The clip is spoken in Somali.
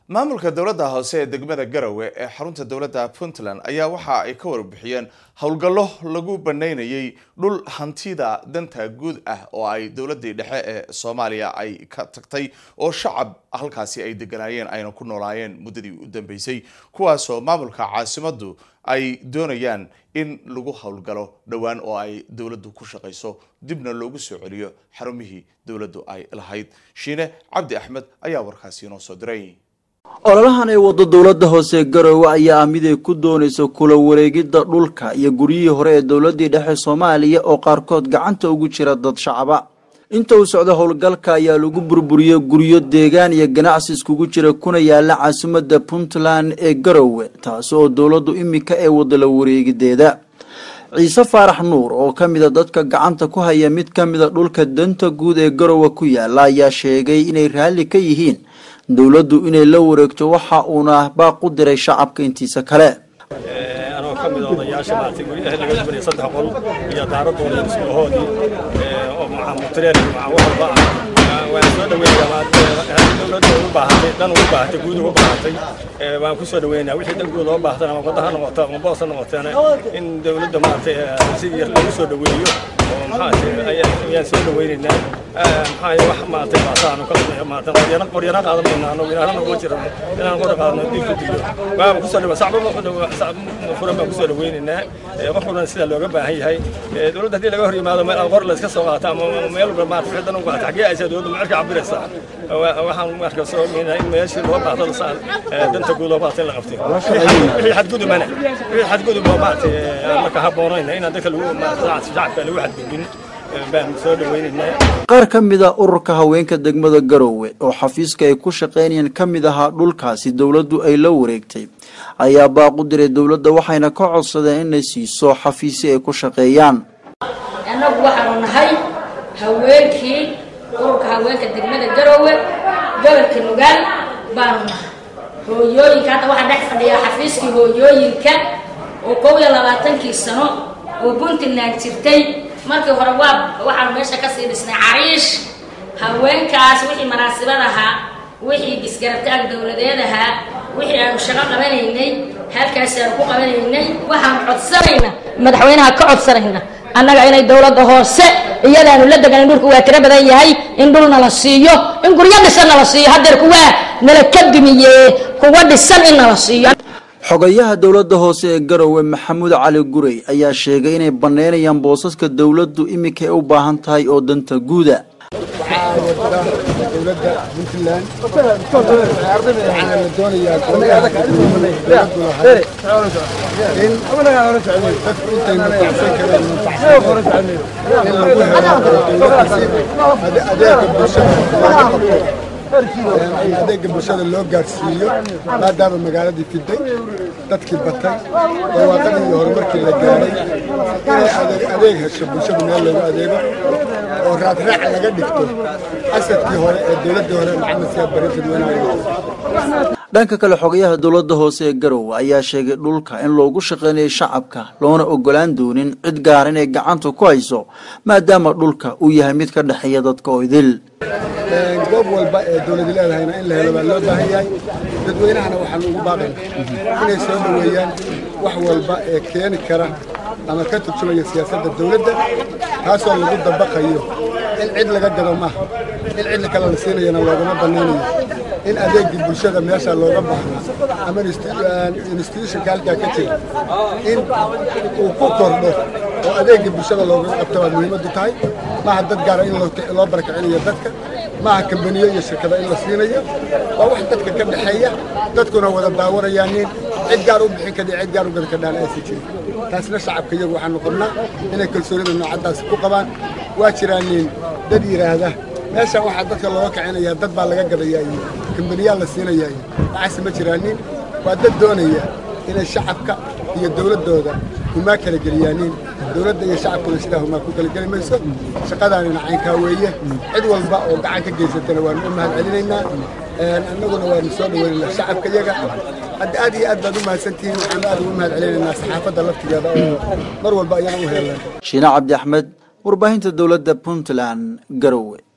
maamulka dowladda hoose ee degmada garowe ee xarunta dowladda puntland ayaa waxa ay ka warbixiyeen howlgallo lagu banaynayay dhul hantida danta guud ah oo ay dowladii dhexe ee soomaaliya ay ka tagtay oo shacab halkaasi ay deganaayeen ayna ku noolaayeen muddadii u dambeysay kuwaasoo maamulka caasimaddu ay doonayaan in lagu howlgalo dhowaan oo ay dowladdu ku shaqayso dibna loogu soo celiyo xarumihii dowladdu ay lahayd shiine cabdi axmed ayaa warkaasi inoo soo diray ololahan ee waddo dowladda hoose garowe ayaa ah mid ay ku doonayso kula wareegidda dhulka iyo guryihii hore ee dowladdii dhexe soomaaliya oo qaarkood gacanta ugu jira dad shacaba inta uu socdo howlgalka ayaa lagu burburiyey guryo deegaan iyo ganacsi iskugu jira kuna yaala caasimadda puntland ee garowe taasi oo dowladdu iminka ee wadda la wareegideeda ciise faarax nuur oo ka mida dadka gacanta ku haya mid ka mida dhulka danta guud ee garowe ku yaala ayaa sheegay inay raalli ka yihiin dowladdu inay la wareegto waxa uuna baaq u diray shacabka intiisa kale anoo ka mid odayaasha maartay guryaha laga dubanay saddex qol iyo daaradooda iskuulahoodii oo mutireen wax walba ah waan soo dhaweeyaa dowladda ugu baahatay dan ugu baahatay guud ugu baahatay waan ku soo dhaweynaa wixii dan guud loo baahtan ama wadda ha noqoto ama boos ha noqoteena in dowladda maartay si yar lagu soo dhaweeyo oo maxaatay ayaan soo dhaweynaynaa maxaa wax maartay baasaanu ka maartay qoryana qoryana qaadan doonaa anoo ilaahna kuma jiro inaan qora qaadno dib ku diyo waan ku soo dhaweynaa sacbo furan baan ku soo dhaweynaynaa wax walbana sida looga baahan yahay dowladda haddii laga hor yimaado meel qor la iska soo qaato ama meel walba maartay wixii dan u qaata xaggee aysa dowladda macerka cabiraysaa waxaan marka soo ogeynaa in meeshii loo baahdo danta guud loo baahto in la qabtay wixii xadgudubana wixii xadgudub oo maartay marka habboonayna inaan dadka lagu shacabka lagu xadgudbin qaar ka mid a ururka haweenka degmada garowe oo xafiiska ay ku shaqaynayeen ka mid ahaa dhulkaasi dowladdu ay la wareegtay ayaa baaqu diray dowladda waxayna ka codsadeen inay siiso xafiisi ay ku shaqeeyaan annagu waxaanu nahay haweenkii ururka haweenka degmada garowe gobolka nugaal baanu nahay hooyooyinka hadda waxaa dhex fadhiyaa xafiiskii hooyooyinka oo kow iyo labaatankii sano oo puntland jirtay markii hore waa waxaanu meesha kasii dhisnay cariish haweenkaas wixii manaasibad ahaa wixii isgarabtaag dowladeed ahaa wixii aanu shaqo qabanaynay halkaasi aanu ku qabanaynay waxaanu codsanayna madaxweynaha ka codsanayna annaga inay dowladda hoose iyadaanu la degan in dhulku waa tiro badan yahay in dhul nala siiyo in guryo dhisan nala siiyo haddeer kuwaa nala ka dumiye kuwa dhisan in nala siiyo xogayaha dowladda hoose ee garowe maxamuud cali gurey ayaa sheegay inay bannaynayaan boosaska dowladdu iminka ay u baahan tahay oo danta guuda waxaa wadada dowladda puntland waxaana la doonayaa dowladdu lahayd in dadku intay nufacsan kareen nufacsan in lagu helo dowladdiisi adeega bulshada looga qabto adeega bulshada loo gaarsiiyo maadaama magaaladii fiday dadkii batay barwaaqadii iyo horumarkii la gaaray inay adeeg hesho bulshadu meel loogu adeego oo raadraac laga dhigto asadkii hore ee dowladdii hore maxamed siyaad bari dadweynaha dhanka kale xogayaha dowladda hoose ee garowe ayaa sheegay dhulka in loogu shaqeynayo shacabka loona ogolaan doonin cid gaar inay gacanta ku hayso maadaama dhulka uu yahay mid ka dhexeeya dadka oo idil goob walba ee dowladi leedahayna in la helo baa loo baahan yahay dadweynahana waxaan ugu baaqayna inay soo dhoweeyaan wax walba ee keeni kara ama ka turjumaya siyaasadda dowladda taasoo lagu dabaqayo in cid laga gado maaha in cid kale la siinayana loogama bannaynayo in adeegii bulshada meesha looga baahno ama institutionka halkaa ka jira in uu ku kordho oo adeegii bulshada looga qabto waa muhiimaddu tahay maaha dad gaara in loo barakicinayo dadka maaha kambaniyo iyo shirkada in la siinayo waa wax dadka ka dhexeeya dadkuna wada daawanayaan nin cid gaar u bixin kadhi cid gaar u gada kadhaan aysan jirin taasna shacabka iyagu waxaanu qabnaa inay kalsoonida noocaddaasi ku qabaan waa jiraan nin dad yidhaahda meeshaan waxaa dadka looga kicinayaa dad baa laga gadayaa iyo kambaniyaa la siinayaa iyo waxaase ma jiraanin waa dad doonaya inay shacabka iyo dowladdooda humaa kala geliyaanin dowladda iyo shacabkuna sidaa humaa ku kala geli mayso shaqadaanina caynkaa weeye cid walba oo gacan ka geysatana waanu u mahad celinaynaa annaguna waanu soo dhaweynaynaa shacabka iyaga hadda aad iyo aad baad u mahadsantihiin waxaanu aad ugu mahad celinaynaa saxaafadda laftigeeda oo mar walba ayana u heelan shiine cabdi axmed warbaahinta dowladda puntland garowe